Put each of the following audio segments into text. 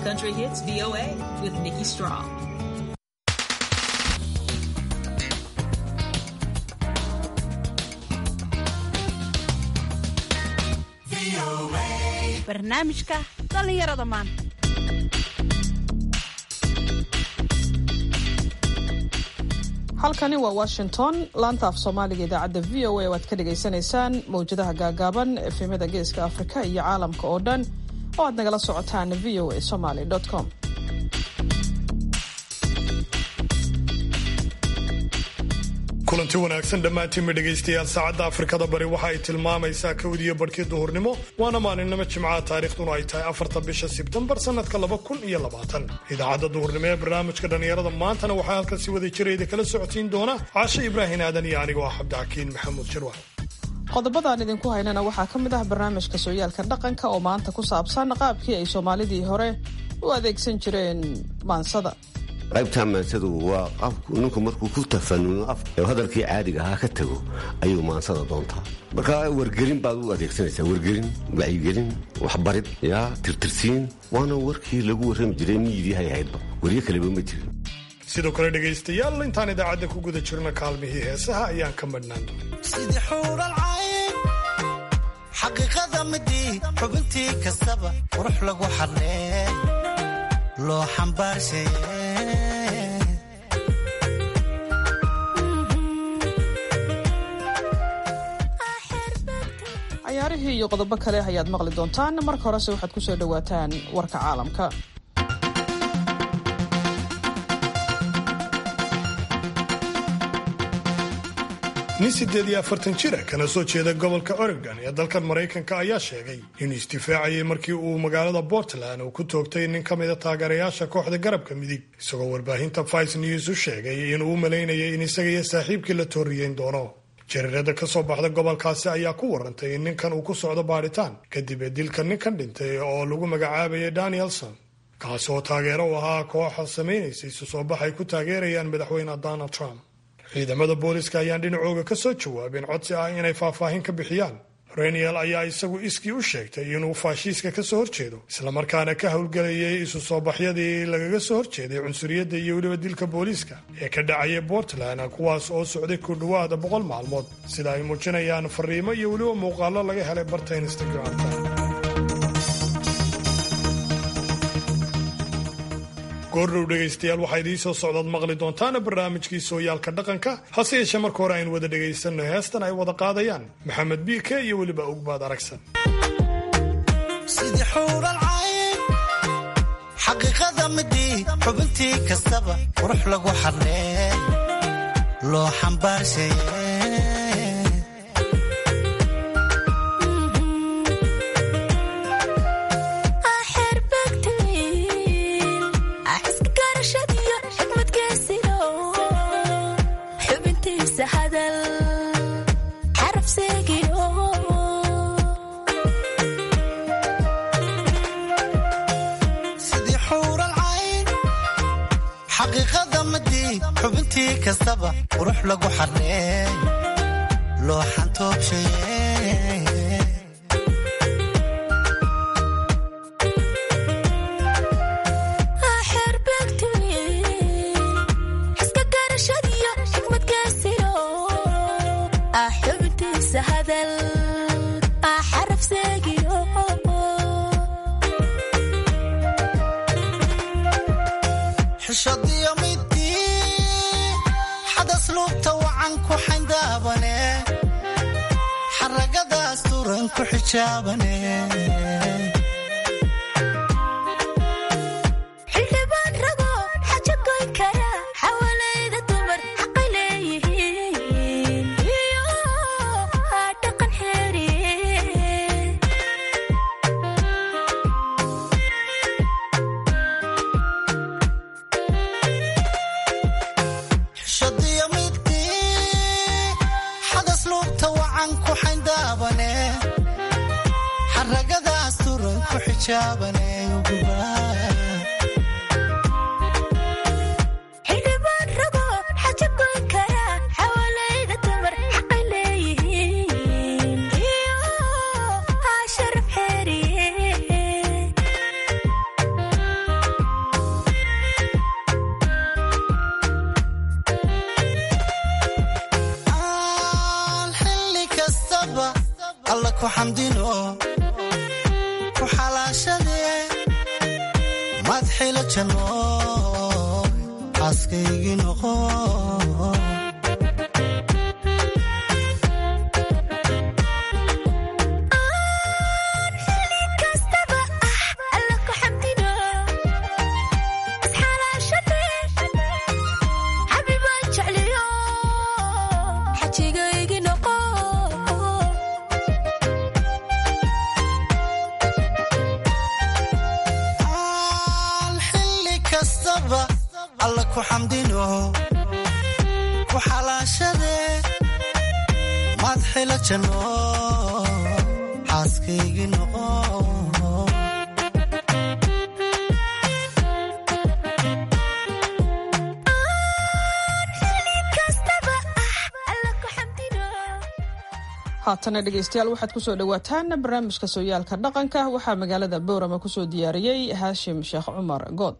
Country Hits VOA with Nikki Strong. barnaamijka dhallinyarada maanta halkani waa washington laanta af soomaaliga idaacadda v o a oo aad ka dhagaysanaysaan mawjadaha gaagaaban efemyada geeska afrika iyo caalamka oo dhan oo aad nagala socotaan v o a somaly com kulanti wanaagsan dhammaantiinba dhegaystayaal saacadda afrikada bari waxa ay tilmaamaysaa kowdiyo barhkii duhurnimo waana maalinimo jimcaha taarikhduna ay tahay afarta bisha sebtembar sannadka laba kun iyo labaatan idaacadda duhurnimo ee barnaamijka dhallinyarada maantana waxaa halkan si wada jirayda kala socotiin doona caashe ibraahin aadan iyo anigoo ah cabdixakiin maxamuud jirwa qodobadaan idinku haynana waxaa ka mid ah barnaamijka sooyaalka dhaqanka oo maanta ku saabsan qaabkii ay soomaalidii hore u adeegsan jireen maansada qaybtaa maansadu waa qafku ninku markuu ku tafanuno af hadalkii caadiga ahaa ka tago ayuu maansada doontaa marka wargelin baad u adeegsanaysaa wargelin wacyigelin waxbarid yaa tirtirsiin waana warkii lagu warrami jiray miyidiihay ahaydba waryo kaleba ma jirin sidoo kale dhegaystayaal intaan idaacadda ku guda jirno kaalmihii heesaha ayaan ka madhnaan sidii xuural cayn xaqiiqada midii xubintii kastaba qurux lagu xadhee loo xambaarshaye cayaarihii iyo qodobo kale ayaad maqli doontaan marka horese waxaad ku soo dhowaataan warka caalamka nin siddeed iyo afartan jira kana soo jeeda gobolka oregon ee dalkan maraykanka ayaa sheegay inuu isdifaacayay markii uu magaalada portland uu ku toogtay nin ka mida taageerayaasha kooxda garabka midig isagoo warbaahinta vice news u sheegay inuu u malaynayay in isaga iyo saaxiibkii la tooriyeyn doono jariirada ka soo baxda gobolkaasi ayaa ku warantay in ninkan uu ku socdo baadhitaan kadib ee dilka ninkan dhintay oo lagu magacaabayay danielson kaasi oo taageero u ahaa kooxa samaynaysay isu soo bax ay ku taageerayaan madaxweyne donald trump ciidamada booliska ayaan dhinacooga ka soo jawaabeen codsi ah inay faahfaahin ka bixiyaan reniel ayaa isagu iskii u sheegtay inuu faashiiska ka soo horjeedo islamarkaana ka howlgelayay isu soo baxyadii lagaga soo horjeeday cunsuriyadda iyo weliba dilka booliiska ee ka dhacaya portland kuwaas oo socday ku dhowaada boqol maalmood sida ay muujinayaan fariimo iyo weliba muuqaallo laga helay barta instagramka goordhow dhegaystayaal waxaa idiin soo socdaad maqli doontaana barnaamijkii sooyaalka dhaqanka hase yeeshee marka hore aynu wada dhegaysanno heestan ay wada qaadayaan maxamed biike iyo weliba ogbaad aragsan sidii xuural cayn xaqiiqada midii xubintii kastaba qurux lagu xadhee loo xambaarshaye sidii xuural cayn xaqiiqada midii xubintii kastaba qurux lagu xadhee loo xantoobshaye xishadiyo midii xadas luubta wacan ku xayndaabane xaragadaas turan ku xijaabane xishadiyo midii xadas luubta wacan ku xayndaabane xaragadaas turan ku xijaabane xamdino ku xalaashadee madxila janno xaaskaygii noqo Aan xilli kastaba alla ku xamdino ku xalaashadee madxila janno xaaskaygii noqo haatana dhegaystayaal waxaad kusoo dhowaataan barnaamijka sooyaalka dhaqanka waxaa magaalada boorama kusoo diyaariyey haashim sheekh cumar good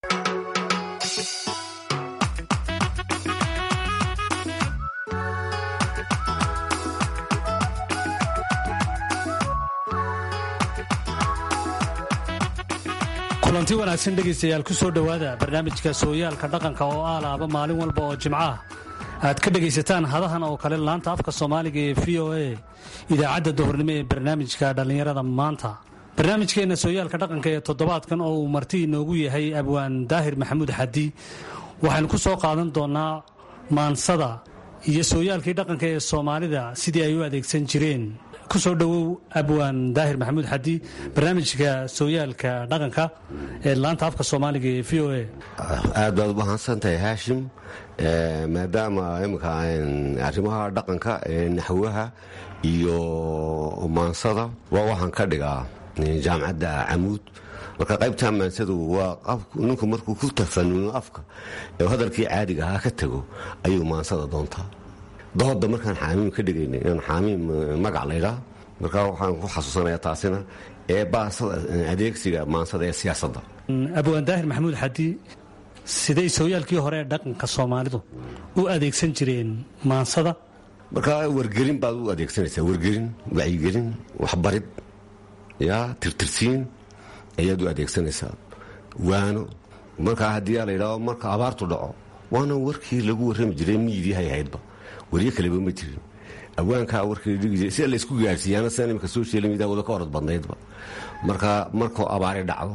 kulanti wanaagsan dhegaystayaal ku soo dhowaada barnaamijka sooyaalka dhaqanka oo aalaaba maalin walba oo jimco ah aad ka dhegaysataan hadahan oo kale laanta afka soomaaliga ee v o a idaacadda duhurnimo ee barnaamijka dhallinyarada maanta barnaamijkeenna sooyaalka dhaqanka ee toddobaadkan oo uu marti inoogu yahay abwaan daahir maxamuud xadi waxaynu ku soo qaadan doonnaa maansada iyo sooyaalkii dhaqanka ee soomaalida sidii ay u adeegsan jireen ku soo dhowow abwaan daahir maxamuud xadi barnaamijka sooyaalka dhaqanka ee laanta afka soomaaliga ee v o a aad baad u mahadsantahay haashim maadaama imika arrimaha dhaqanka ee naxwaha iyo maansada waa waxaan ka dhigaa jaamacadda camuud marka qaybta maansadu waa ninku markuu ku tafanuno afka ee hadalkii caadiga ahaa ka tago ayuu maansada doontaa dooda markaan xaamiim ka dhigayna inaan xaamiim magac laydhaa markaa waxaan ku xasuusanaya taasina ee baasada adeegsiga maansada ee siyaasadda abwaan daahir maxamuud xadi siday sooyaalkii hore ee dhaqanka soomaalidu u adeegsan jireen maansada markaa wargelin baad u adeegsanaysaa wargelin wacyigelin waxbarid yaa tirtirsiin ayaad u adeegsanaysaa waano markaa haddii aa la yidhahdo marka abaartu dhaco waana warkii lagu warrami jiray miidiyahay ahaydba waryo kaleba ma jirin awaankaa warkii dhigi jiray sida laysku gaarsiiyaana sidan imika social media wada ka orod badnaydba marka markuu abaari dhacdo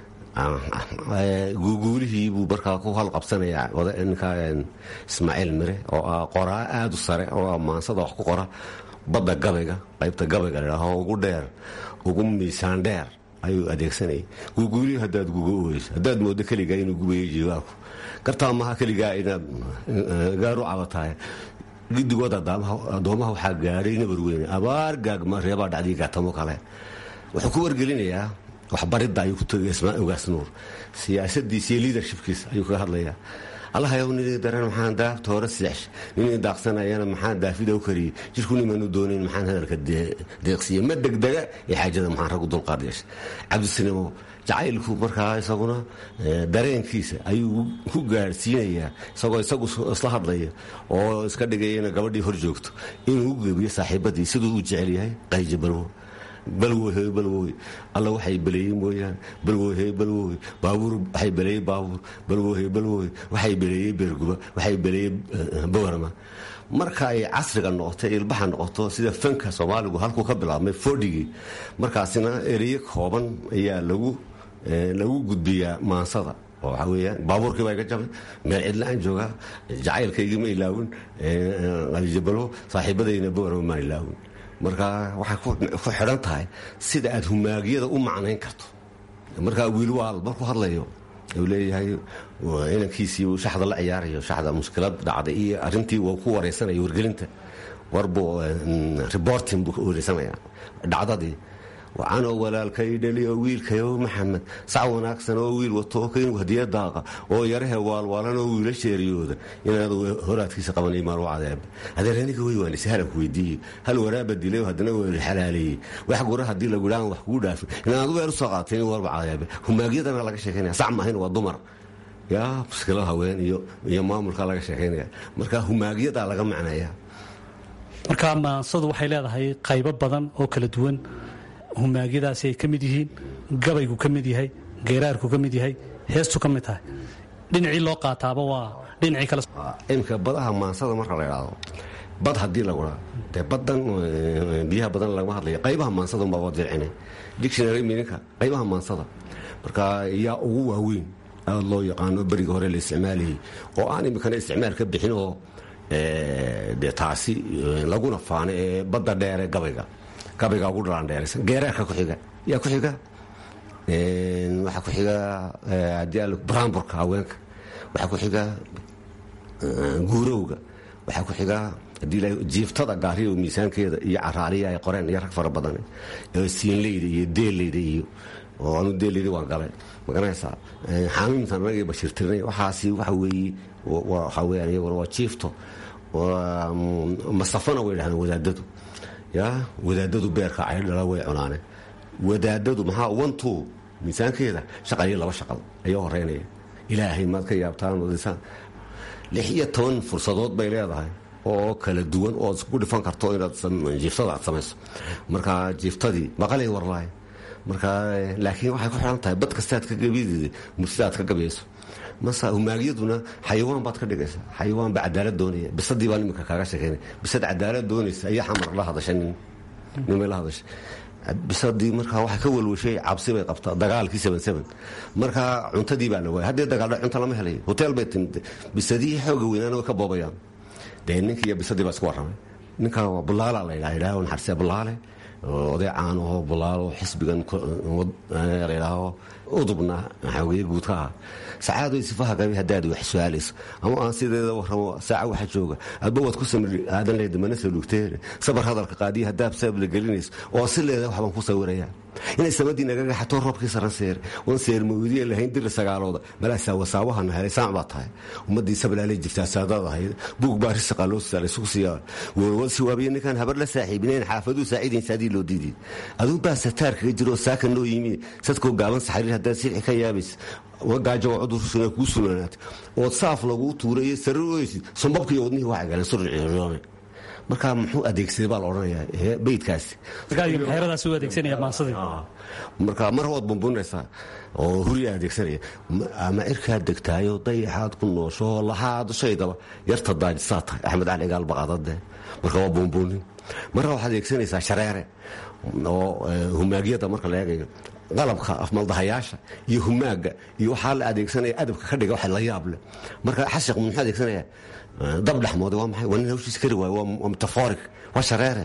guuguulihii buu markaa ku halqabsanaya ninka ismaaciil mire oo ah qoraa aad u sare oo ah maansada wax ku qora badda gabayga qaybta gabayga ladhaaho ugu dheer ugu miisaan dheer ayuu adeegsanayay guuguulihii haddaad guga oyso haddaad moodo keligaa inuu gubayo jiwaalku gartaa maha keligaa inaad gaaru cabatahay gidigooda addoomaha waxaa gaadhay nabar weyne abaar gaagma reebaa dhacdii gaatamo kale wuxuu ku wargelinayaa waxbaridda ayuu ku tegay ismaa ogaas nuur siyaasadiisa iyo liidershipkiisa ayuu kaga hadlayaa allahayow nin daran maxaan daabta hore sidex nin daaqsanayana maxaan daafida u kariyey jirku nimanu doonayn maxaan hadalka deeqsiiye ma degdega ee xaajada maxaan raggu dulqaad yeesha cabdisinimo jacaylku markaa isaguna dareenkiisa ayuu ku gaadhsiinayaa isagoo isagu isla hadlaya oo iska dhigayana gabadhii hor joogto inuu u gebiyo saaxiibadii siduu u jecel yahay qayji balwo balwohe balwoy alla waxay beleeyey mooyaane balwohe balwoy baabuur waxay beleeyey baabuur balwohe balwoy waxay beleeyey beerguba waxay beleeyey boorama marka ay casriga noqoto ilbaxa noqoto sida fanka soomaaligu halkuu ka bilaabmay fodhigii markaasina ereyo kooban ayaa lagu lagu gudbiyaa maansada oo waxaa weyaan baabuurkii baa iga jabay meel cidla-aan joogaa jacaylkaygima ilaawin alijabalo saaxiibadayna boorama maan ilaawin marka waxay ku xidhan tahay sida aad humaagyada u macnayn karto markaa wiilwaal markuu hadlayo u leeyahay inankiisii uu shaxda la ciyaarayo shaxda mushkilad dhacday iyo arintii uu ku wareysanaya wargelinta warbuu reporting buu ka wareysanaya dhacdadii wacanoo walaalkay dhali oo wiilkayo maxamed sac wanaagsan oo wiil wato kaynu hadiya daaqa oo yarahe waalwaalan oo wiila sheeriyooda inaad horaadkiisa qabanay maalu cadeeb adeer aniga wey waan ishalanku weydiiyey hal waraaba dilay haddana waa xalaaleeyey wax gura haddii lagu dhaan wax kugu dhaafin inaad weer usoo qaatay in warba cadeebe humaagyadana laga sheekeynaya sac maahayn waa dumar yaa muskilo haween iyo iyo maamulka laga sheekeynaya marka humaagyadaa laga macnaya marka maansadu waxay leedahay qaybo badan oo kala duwan humaagyadaasi ay ka mid yihiin gabaygu ka mid yahay geeraarku ka mid yahay heestu ka mid tahay dhinacii loo qaataaba waa dhinacii kale imika badaha maansada marka la idhaahdo bad haddii lagu dhaa dee badan biyaha badan lagama hadlaya qaybaha maansada unbaa dircine dictionary mininka qaybaha maansada marka yaa ugu waaweyn aad loo yaqaano beriga hore la isticmaalayay oo aan imikana isticmaal ka bixin oo dee taasi laguna faano ee badda dheere gabayga gabayga ugu dhalaandheeraysan geeraarka ku xiga yaa ku xiga waxaa ku xiga haddii al bramburka haweenka waxaa ku xiga guurowga waxaa ku xiga haddii jiiftada gaariyo miisaankeeda iyo caraariya ay qoreen iyo rag fara badan siinleyda iyo deelleyda iyo oo anu deelleyda waan galay magaranaysaa xaamiimtan anagii bashirtirnay waxaasi waxa weeye waxaa weyaan iyaguna waa jiifto masafana way dhahdeen wadaadadu ya wadaadadu beerka ay dhala way cunaane wadaadadu maxaa wantu miisaankeeda shaqaliyo laba shaqal ayaa horeynaya ilaahay maad ka yaabtaan wadisaan lix iyo toban fursadood bay leedahay oo kala duwan oo isku dhifan karto inaad jiiftada aad samayso marka jiiftadii maqalay warlaay marka laakiin waxay ku xidhan tahay bad kastaad ka gabideeda mursida aad ka gabayso mase humaagyaduna xayawaan baad ka dhigaysa xayawaan baa cadaalad doonaya bisadii baan iminka kaaga sheekeynay bisad cadaalad doonaysa ayaa xamar la hadashay nin nimay la hadashay bisadii markaa waxay ka walwashay cabsi bay qabtaa dagaalkii seven markaa cuntadii baa la waayay haddii dagaaldha cunto lama helayo hotel bay timid bisadihii xooga weynaana way ka boobayaan dee ninkiiyo bisadii baa isku warramay ninka waa bulaala la yidhaha yidhaha naxarsee bulaale oday caanaho bulaalo xisbigan la yidhaaho udubna xaweye guudka ah sacaadoy sifaha gabi haddaad wax su-aalayso ama aan sideeda warramo saaca waxa jooga adba waad ku samir aadan leeda mana soo dhugteen sabar hadalka qaadiya haddaad saab la gelinayso oo si leeda waxbaan ku sawirayaa inay samadii nagaga xatoo roobkii saranseer wan seer mawdiya lahayn diri sagaalooda malaasaa wasaawahana helay saac baa tahay ummadii sablaalay jirtaa saadaad ahayd buug baa risiqa loo saalay sugu siiyaa warwad siwaabiya ninkaan habar la saaxiibinayn xaafaduu saaciidaynsa hadii loo diiday aduu baa sataar kaga jiro oo saaka noo yimi sadkoo gaaban saxariir haddaad silci ka yaabaysa wagaajo waa cudursuuna kuu sulanaatay ood saaf laguu tuurayo sarir oysid sombabkiiyo wadnihii waxay galeen surciyoome markaa muxuu adeegsaday baa la odhanayaa beydkaasi xeeradaas u adeegsanaya maansadii marka mar waad bumbunaysaa oo huriyaa adeegsanaya ama cirkaad degtaayo dayaxaad ku noosho lahaad shaydaba yarta daajisaa tahay axmed cali gaal baqaadade marka waa buunbuunin marna waxaad adeegsanaysaa shareere oo humaagyada marka la eegayo qalabka afmaldahayaasha iyo humaaga iyo waxaa la adeegsanaya adabka ka dhiga waxa la yaab leh marka xashiq muxuu adeegsanaya dab dhexmoode waa maxay waa nin hawshiis kari waaye waa metaforik waa shareere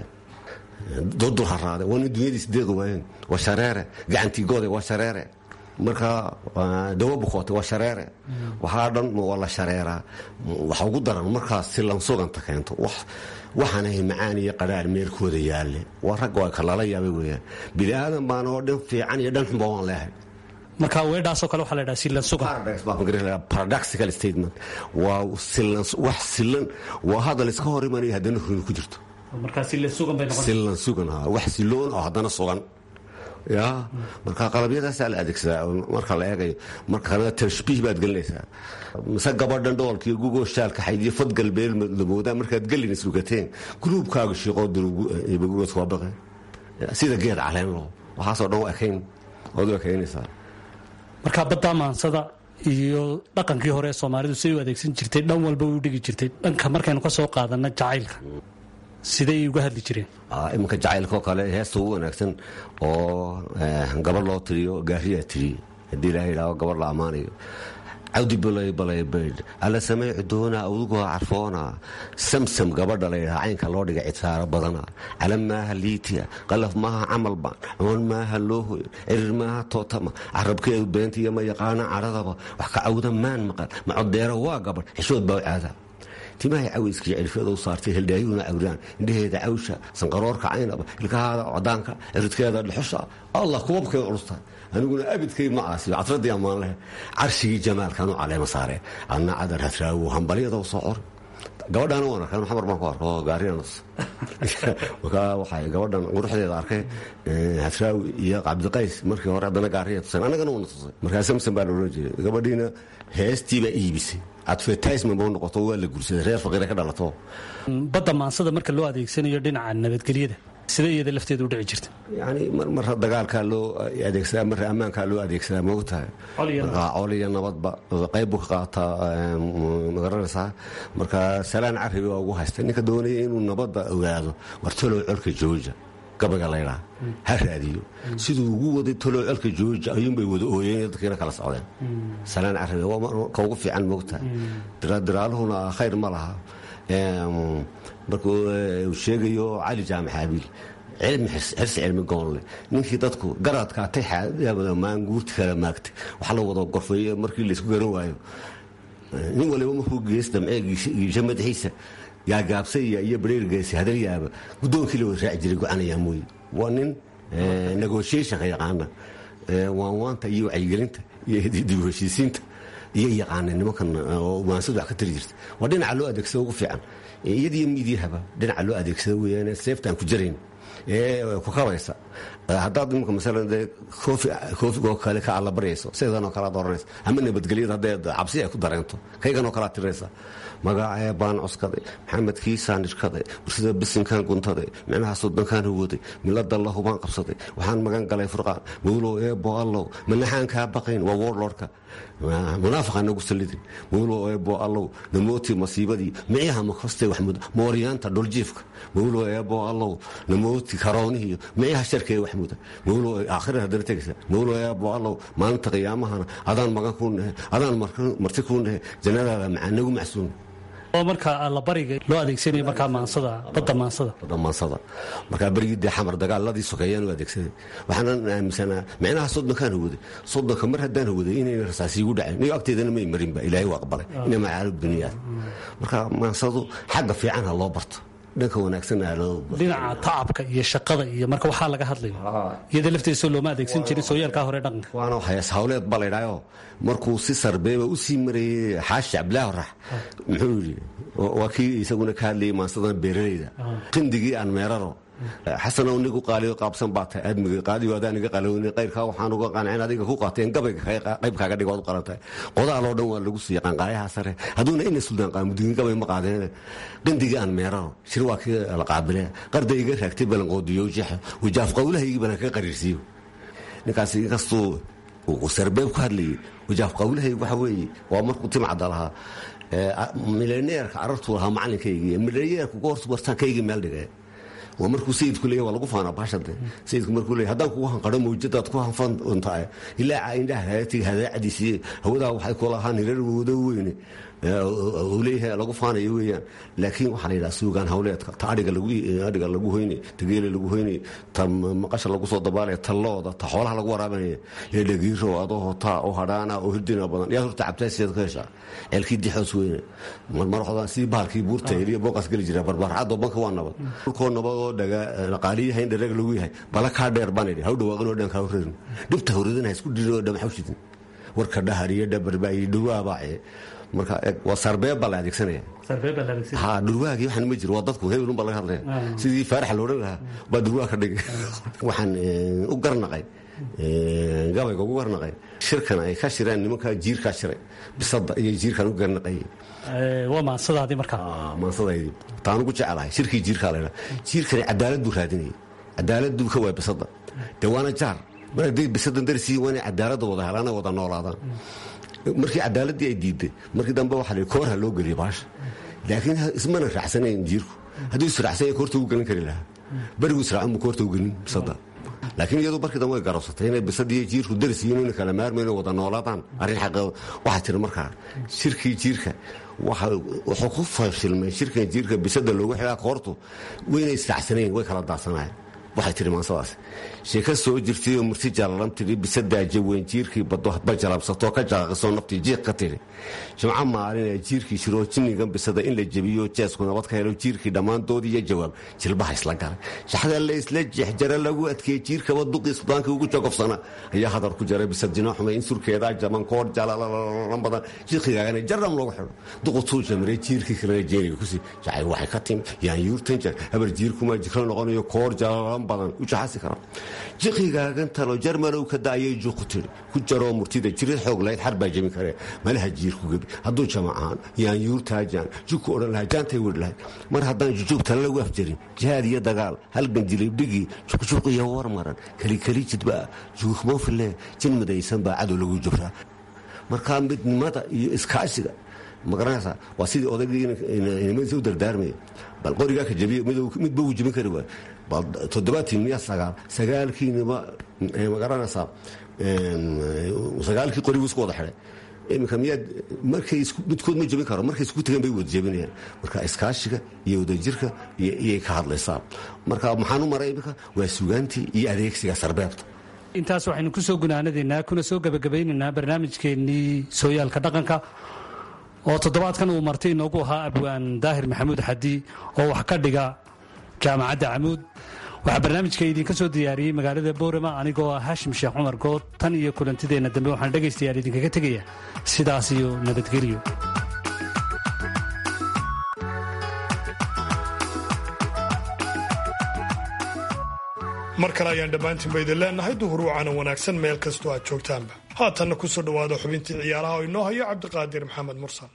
durdul haraade waa nin dunyadiis deeqi waayeen waa shareere gacantigoode waa shareere marka dawo bukoote waa shareere waxaa dhan waa la shareeraa waxa ugu daran markaas si lansuganta keento waxaanahay macaan iyo qadhaar meerkooda yaalle waa ragga waa kalala yaabay weyaan bini aadan baan oo dhan fiican iyo dhan xunba waan leehay marka weedhaasoo kale waxaa la ydhaha silan sugan paradoxical statement waa wax silan waa hadal iska hor imanaya haddana runi ku jirto markaa silan sugan bay noqon silan sugan ha wax siloon oo haddana sugan ya marka qalabyadaasaa la adeegsadaa marka la eegayo marka kalena tashbiih baad gelinaysaa mise gabadhan dhoolkiiyo gugoo shaalka xaydiyo fad galbeel lamoodaa markaad gelin islugateen guluubkaaga shiiqoodagugood waa baqe sida geed caleen loo waxaasoo dhan u ekayn ood u ekaynaysaa marka baddaa maansada iyo dhaqankii hore ee soomaalidu siday u adeegsan jirtay dhan walba u dhigi jirtay dhanka markaynu ka soo qaadanna jacaylka siday uga hadli jireen iminka jacaylkaoo kale heesta ugu wanaagsan oo gabadh loo tiriyo gaariyaa tiriye haddii ilaha yidhaaho gabadh la ammaanayo cawdi balay balay baydh alla samey cudoona awdugoo carfoona samsam gabadha la yidhaha caynka loo dhiga cidsaaro badana calam maaha liitiya qalaf maaha camalba coon maaha loohoy cirir maaha tootama carabkeedu beentiiyo ma yaqaana cadhadaba wax ka cawda maan maqan macodeero waa gabadh xishood baa caada timahay caweyskii cirfyada u saartay heldhaayuuna cawraan indhaheeda cawsha sanqaroorka caynaba ilkahaada cadaanka ciridkeeda dhexusha allah kubabkeeda culusta aniguna abidkay ma aasiyo cadradii ammaan leh carshigii jamaalkan u caleema saare adna cadar hadraawo hambalyada u soo cor gabadhaana waan arkay xamar baan ku arko oo gaariyanas markaa waxay gabadhan quruxdeeda arkay hasraawi iyo cabdiqays markii hore haddana gaariya tuseen annagana uuna tusay markaa samson baa la odhan jiray gabadhiina heestii baa iibisay advertisement ba u noqoto waa la guursaday reer faqiira ka dhalato badda maansada marka loo adeegsanayo dhinaca nabadgelyada sidee iyada lafteeda u dhici jirta yani marra dagaalkaa loo adeegsadaa marra ammaankaa loo adeegsadaa maogtahay marka col iyo nabadba qayb buu ka qaataa magaranaysaa marka salaan carabi waa ugu haystay ninka doonaya inuu nabadda ogaado war talow colka jooja gabaga laydhaa ha raadiyo siduu ugu waday talow colka jooja ayuunbay wada ooyeen dadkiina kala socdeen salaan carabi waa ka ugu fiican moogtahay diraaluhuna khayr ma laha markuu uu sheegayo cali jaamac abiil cilmi xirsi cilmi goonle ninkii dadku garadkaatay maanguurti kala maagtay waxa la wada gorfeeyo markii laysku garan waayo nin waliba markuu gees damcee giisha madaxiisa gaagaabsaya iyo bareergeesi hadalyaaba guddoonkii la wada raaci jiray go-anayaa mooye waa nin negotiationka yaqaana waanwaanta iyo wacyigelinta iyo dib u heshiisiinta iyo yaqaana nimankan oo maansadu wax ka tari jirta waa dhinaca loo adeegsada ugu fiican iyadiyo miidyahaba dhinaca loo adeegsada weeyaan seeftaan ku jarayn ee ku kabaysa haddaad imika masalan dee koofigoo kale ka allabaryayso sidanoo kale ad oranaysa ama nabadgelyada haddee cabsi ay ku dareento kayganoo kale ad tirinaysa magacee baan cuskaday maxamed kiisaan ishkaday warsida bisinkan guntaday micnaha sodankaan huwaday milada lahubaan qabsaday waxaan magan galay furqaan mawlow eebo allow manaxaan kaa baqayn waa warlordka munaafiqaan nagu sallidin mawlow eebo allow namooti masiibadii micyaha makostay waxmud mooryaanta dhuljiifka mawlow eebo allow namooti karoonihiyo micyaha sharkee waxmuda mawlow aakhira haddana tegaysa mawlow eebo allow maalinta qiyaamahana adaan magan kuu nahe adaan marti kuu nahe jannadaada macanagu macsuun oo marka allabariga loo adeegsanayo markaa maansada badda maansada badda maansada markaa berigii dee xamar dagaaladii sokeeyaan u adeegsaday waxaanan aaminsanaa micnaha soddonkaan huwaday soddonka mar haddaan huwaday inayna rasaasiigu dhaceen niyo agteedana may marinba ilaahay waa aqbalay inay macaalib duniyaad marka maansadu xagga fiican ha loo barto dhanka wanaagsan dhinaca tacabka iyo shaqada iyo marka waxaa laga hadlayo iyada lafteedasoo looma adeegsan jirin sooyaalkaa hore dhaqanka waana hayaas hawleed ba laydhaayo markuu si sarbeeba u sii marayey xaashi cabdilaahi rax muxuu yidhi waa kii isaguna ka hadlayay maansadan beeralayda qindigii aan meeraro xasanow nigu qaaliyo qaabsan baa tahay aadmiga qaadiyo adaan iga qalowni qayrkaa waxaan uga qancin adiga ku qaateen gabayga qayb kaaga dhigood u qalantahay qodaaloo dhan waa lagu siiya qanqaayaha sare hadduuna ina suldaan qaamudigin gabay ma qaadeen qindigii aan meeraro shir waa kii la qaabile qarda iga raagtay balanqoodiyo jeexo wajaaf qowlahaygii balan ka qariirsiiyo ninkaas inkastuu uu sarbeeb ku hadlayay wajaaf qowlahaygi waxa weeye waa markuu timcadda lahaa milaneerka carartuu lahaa macalinkaygii milaneerku goortu bartaankaygii meel dhigay waa markuu sayidku leeya waa lagu faanaa baashade sayidku markuu leeya haddaan kugu hanqadho mawjadaad ku hanfantahay ilaa indhaha haatiga hadaacadiisiiye hawadaa waxay ku lahaan hirar wado weyne uu leeyahay lagu faanayo weeyaan laakiin waxaa la yidhaha suugaan hawleedka ta adhiga adhiga lagu hoynay ta geela lagu hoynay ta maqasha lagu soo dabaalaya ta looda ta xoolaha lagu waraabanaya ee dhagiiro adoo hotaa oo hadhaana oo hirdina badan yaa horta cabtaasiyaad ka heshaa ceelkii dixoos weyne marmarxodan sidii bahalkii buurta eliya booqaas geli jira barbaarcadoo banka waa nabad dhulkoo nabad oo dhaqaaliyaha in dharag lagu yahay bala kaa dheer baan idhi haw dhawaaqinoo dhan kaa horeerin dhibta horeedin ha isku dhirin oo dhamaxawshidin warka dhahar iyo dhabarba iyo dhawaabaace marka waa sarbeeb baa la adeegsanaya ha dhurwaagii waxaan ma jiro waa dadku hebelun baa laga hadlaya sidii faarax loodhan lahaa baa dhurwaag ka dhigay waxaan u garnaqay gabayga ugu garnaqay shirkan ay ka shireen nimankaa jiirkaa shiray bisada iyo jiirkaan u garnaqayay waa maansadaadii markaa maansadaydii taan ugu jecelahay shirkii jiirkaa laydhaa jiirkani cadaalad buu raadinayay cadaalad buu ka waaya bisada dee waana jaar mar hadday bisadan darsiin waa inay cadaaladda wada helaan ay wada noolaadaan markii cadaaladii ay diiday markii dambe waxa la koorha loo geliyay baasha laakiin ismana raacsanayn jiirku hadduu israacsanya koorta u gelin kari lahaa berigu israacan buu koorta u gelin bisada laakiin iyadu markii dambe way garabsatay inay bisadiiyo jiirku darsiyin ina kala maarmayno wada noolaadaan arrin xaqa waxaa tiri markaa shirkii jiirka wuxuu ku fashilmay shirkan jiirka bisada loogu xidhaa koortu waynay israacsanayn way kala daadsanaayeen waxay tihi maansadaas sheeka soo jirtay oo murti jallalan tidhi bisadaaja weyn jiirkii baddo hadba jalabsatoo ka jaaqisoo naftii jiiq ka tidhi jimco maalinee jiirkii shiroo jinnigan bisada in la jebiyo jeesku nabad ka helo jiirkii dhammaandood iyo jawaab jilbaha isla galay shaxda la isla jeexjara lagu adkeeyey jiirkaba duqii sudaankii ugu jogofsana ayaa hadar ku jaray bisad jina xumay in surkeedaa jaban koor jalalalan badan jiiqigaagana jaram loogu xidho duqutuu jamiray jiirkii kalena jeeriga kusi jacayl waxay ka timi yaan yuurtan jar habar jiirkumaa jikro noqonayo koor jalalan badan u jaxasi kara jiqigaagan talo jarmalow ka daayay juuqu tiri ku jaroo murtida jirid xoog lahayd xar baa jebin karee malaha jiirku gebi hadduu jamacaan yaan yuurtaajaan jugku odhan lahaa jaantay wedh lahayd mar haddaan jujuub tala lagu afjarin jihaad iyo dagaal halgan jilibdhigii juqjuq iyo war maran kelikeli jidbaa juukhmoofile jin midaysan baa cadow lagu jubraa markaa midnimada iyo iskaashiga magaranaysaa waa sidii odaygii inimadiisa u dardaarmaya bal qorigaa ka jabiye midba wuu jebin kari waay bal toddobaatiin miya sagaal sagaalkiinima magaranaysaa sagaalkii qoriguu isku wada xidhay iminka miyaad markay midkood ma jebin karo markay isku tegeen bay wada jebinayaan marka iskaashiga iyo wadajirka iyay ka hadlaysaa marka maxaan u maray iminka waa sugaantii iyo adeegsiga sarbeebta intaas waxaynu ku soo gunaanadaynaa kuna soo gebagabaynaynaa barnaamijkeennii sooyaalka dhaqanka oo toddobaadkan uu marti inoogu ahaa abwaan daahir maxamuud xadi oo wax ka dhiga jaamacadda camuud waxaa barnaamijka idinka soo diyaariyey magaalada boorama anigoo ah haashim sheekh cumar good tan iyo kulantideenna dambe waxaan dhegaystayaal idinkaga tegaya sidaas iyo nabadgelyo mar kale ayaan dhammaantiinba idin leenahay duhur wacana wanaagsan meel kastoo aad joogtaanba haatanna ku soo dhowaada xubintii ciyaaraha oo inoo hayo cabdiqaadir maxamed mursal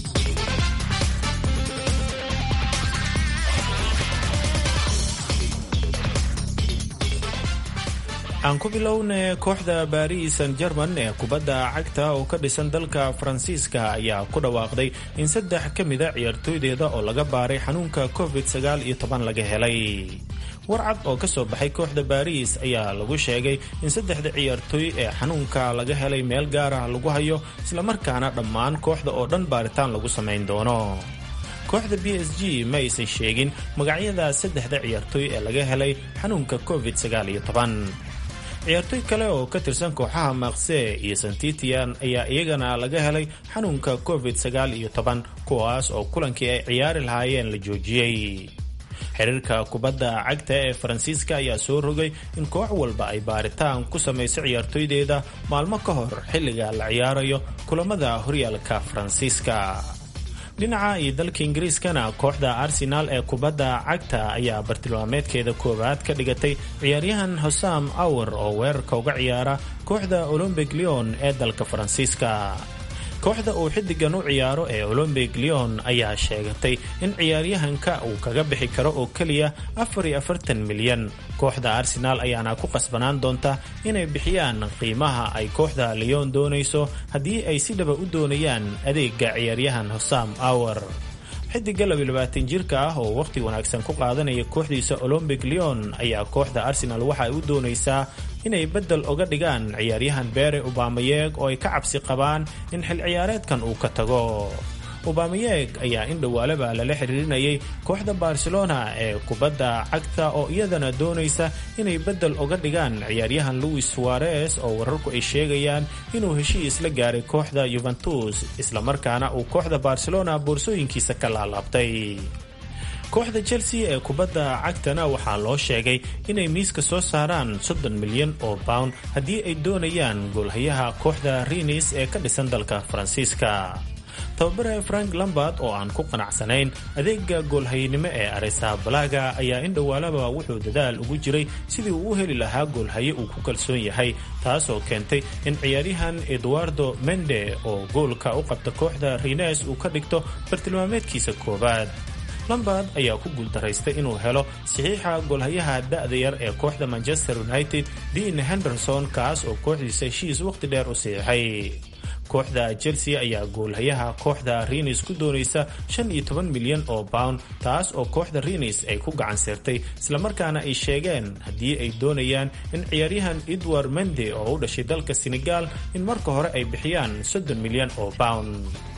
aan ku bilowna kooxda baris san german ee kubadda cagta oo ka dhisan dalka faransiiska ayaa ku dhawaaqday in saddex ka mida ciyaartooydeeda oo laga baaray xanuunka covid sagaal iyo toban laga helay warcad oo ka soo baxay kooxda baris ayaa lagu sheegay in saddexda ciyaartooy ee xanuunka laga helay meel gaar ah lagu hayo islamarkaana dhammaan kooxda oo dhan baaritaan lagu samayn doono kooxda b s g ma aysan sheegin magacyada saddexda ciyaartooy ee laga helay xanuunka covid sagaal iyo toban ciyaartooy kale oo ka tirsan kooxaha maaqse iyo santitian ayaa iyagana laga helay xanuunka covid sagaal iyo toban kuwaas oo kulankii ay ciyaari lahaayeen la joojiyey xiriirka kubadda cagta ee faransiiska ayaa soo rogay in koox walba ay baaritaan ku samayso ciyaartooydeeda maalmo ka hor xilliga la ciyaarayo kulamada horyaalka faransiiska dhinaca iyo dalka ingiriiskana kooxda arsenaal ee kubadda cagta ayaa bartilmaameedkeeda koowaad ka dhigatay ciyaaryahan hosam awar oo weerarka uga ciyaara kooxda olombic leon ee dalka faransiiska kooxda uu xiddigan u ciyaaro ee olombic leon ayaa sheegatay in ciyaaryahanka uu kaga bixi karo oo keliya milyan kooxda arsenaal ayaana ku qasbanaan doonta inay bixiyaan qiimaha ay kooxda leon doonayso haddii ay si dhaba u doonayaan adeega ciyaaryahan hosam awar xidiga jirka ah oo wakhti wanaagsan ku qaadanaya kooxdiisa olombic leon ayaa kooxda arsenal waxa ay u doonaysaa inay beddel oga dhigaan ciyaaryahan beere ubamayeeg oo ay ka cabsi qabaan in xil ciyaareedkan uu ka tago ubamayeeg ayaa in dhowaalaba lala xiriirinayay kooxda barcelona ee kubadda cagta oo iyadana doonaysa inay beddel oga dhigaan ciyaaryahan louis suarez oo wararku ay sheegayaan inuu heshiis la gaaray kooxda yuventus islamarkaana uu kooxda barcelona boorsooyinkiisa ka laalaabtay kooxda chelsea ee kubadda cagtana waxaa loo sheegay inay miiska soo saaraan soddon milyan oo pound haddii ay doonayaan goolhayaha kooxda rinis ee ka dhisan dalka faransiiska tababare frank lambard oo aan ku qanacsanayn adeega goolhayanimo ee aresa balaga ayaa in dhowaalaba wuxuu dadaal ugu jiray sidii uu u heli lahaa goolhaye uu ku kalsoon yahay taasoo keentay in ciyaaryahan eduardo mende oo goolka u qabta kooxda rines uu ka dhigto bartilmaameedkiisa koowaad lambard ayaa ku guuldaraystay inuu helo saxiixa goolhayaha da'da yar ee kooxda manchester united dean henderson kaas oo kooxdiisa heshiis wakhti dheer u saxiixay kooxda chelsea ayaa goolhayaha kooxda rinis ku doonaysa milyan oo pound taas oo kooxda rinis ay ku gacan sirtay islamarkaana ay sheegeen haddii ay doonayaan in ciyaaryahan edward mende oo u dhashay dalka senegal in marka hore ay bixiyaan milyan oo pound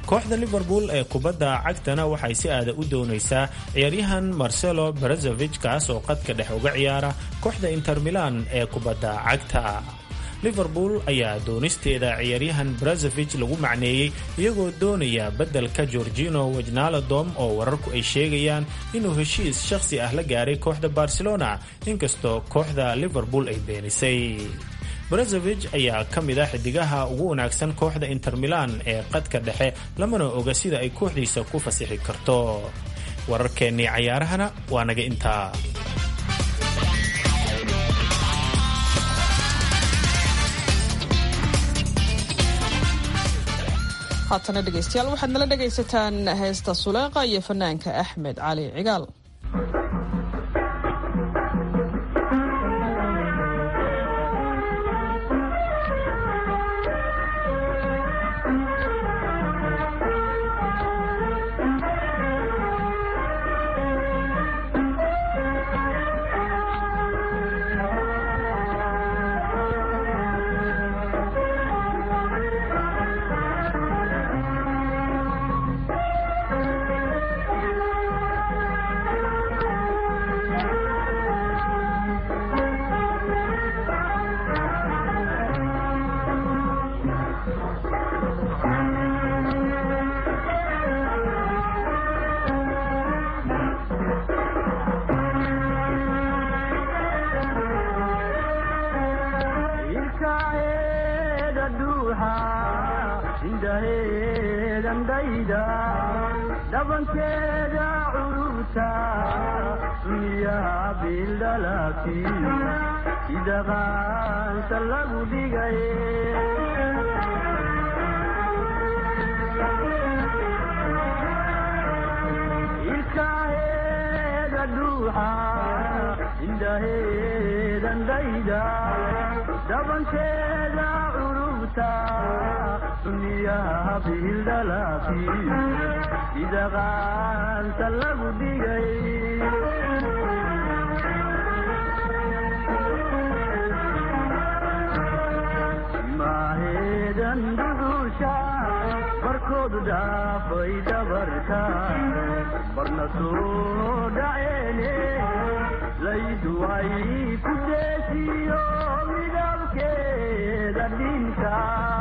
kooxda liverpool ee kubadda cagtana waxay si aada u doonaysaa ciyaaryahan marcelo brezovich kaas oo qadka dhex uga ciyaara kooxda inter milan ee kubadda cagta liverpool ayaa doonisteeda ciyaaryahan brezovich lagu macneeyey iyagoo doonaya beddelka georgino wejnaladom oo wararku ay sheegayaan inuu heshiis shakhsi ah la gaaray kooxda barcelona inkastoo kooxda liverpool ay beenisay brezovich ayaa ka mid ah xidigaha ugu wanaagsan kooxda inter milan ee qadka dhexe lamana oga sida ay kooxdiisa ku fasixi karto wararkeennii cayaarahana waa naga intaa haatana dhegaystayaal waxaad nala dhegaysataan heesta suleeqa iyo fanaanka axmed cali cigaal dhabankeeda cururta miyaa bildhalaki sida qaansa lagu dhigay ilkaheeda dhuuxa indhaheedan dhayda dhabankeeda cururta miyaa bildhalaki sida qaansa lagu dhigay maaheedan duduusha barkoodu dhaafay dhabarka barna soo dhaceene laydu ay ku deesiyo midabkeeda dhinka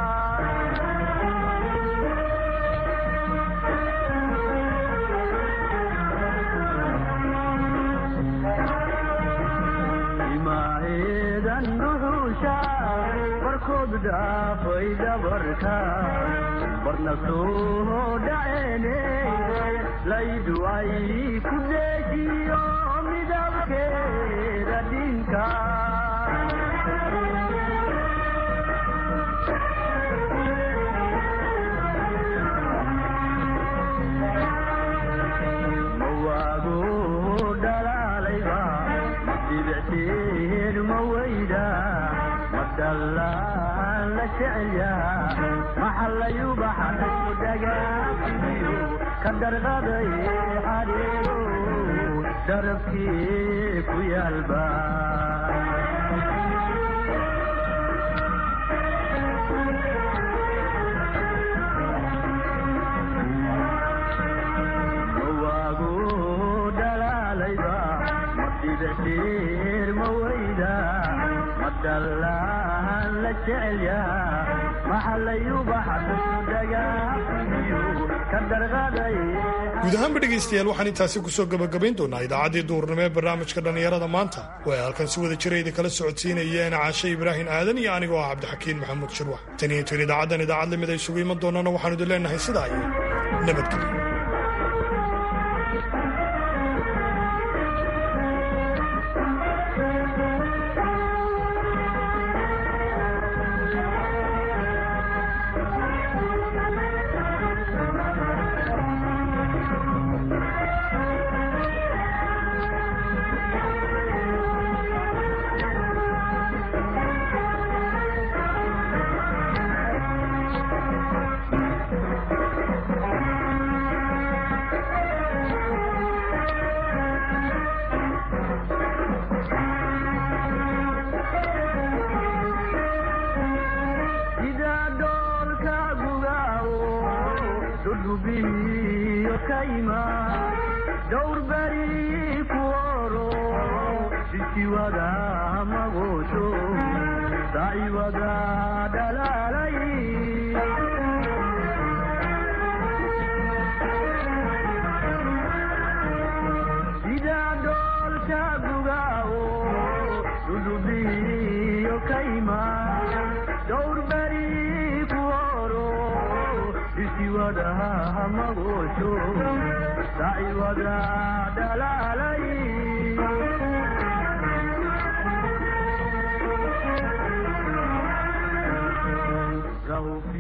imaaheedan duduusha barkoodu dhaafay dhabarka barna soo dhaceene laydu ay ku deejiyo midabkeeda dhinka mawaago dhalaalayba dibicteen ma weyda madallaan la jecelyaa maxallayubaxanayu dhagaaiyo ka darqaday xadeego darabkii ku yaalba mawaago dhalaalayba madibicteer ma weyda madallaan la jecelyaa maxallayubaxanayu dhagaaiyo ka darqaday guud ahaanba dhegaystayaal waxaan intaasi kusoo gabagabayn doonaa idaacaddii duurnimo ee barnaamijka dhallinyarada maanta oo ay halkan si wada jira idin kala socodsiinayeen caashe ibraahim aadan iyo anigoo ah cabdixakiin maxamuud shirwax tan iyo intuin idaacaddan idaacad lamid ay isugu iman doonana waxaanu idin leenahay sidaa iyo nabadgelyo dhudhubiyo kayma dhowr beri ku oro sisiwada magoosho daaciwada dhalaalay sida dhoolka gugaawo dhudhubiyo kayma dhowr beri ku oro sisiwada magoosho daaciwada dhalaalay rahu